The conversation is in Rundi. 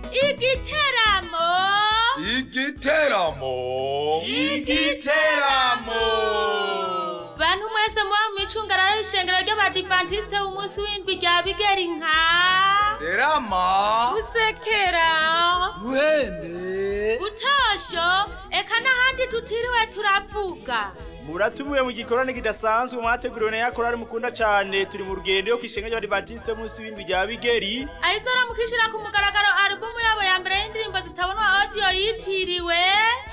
igiteramo igiteramo igiteramo bantu mwese muba mu micungararo y'ishengero ry'abadivantisite b'umunsi w'indwi rya bigeri nka terama gusekera ruhembe gutosho eka n'ahandi tutiriwe turavuga muratumiwe mu gikorane kidasanzwe mwateguriwe na yakorari mukunda cyane turi mu rugendo yo kwishenga ry'abadivantisite munsi w'indwi rya bigeri ayizora mukishira ku mugaragaro alubumu yabo ya mbere y'indirimbo zitabonwa audio yitiriwe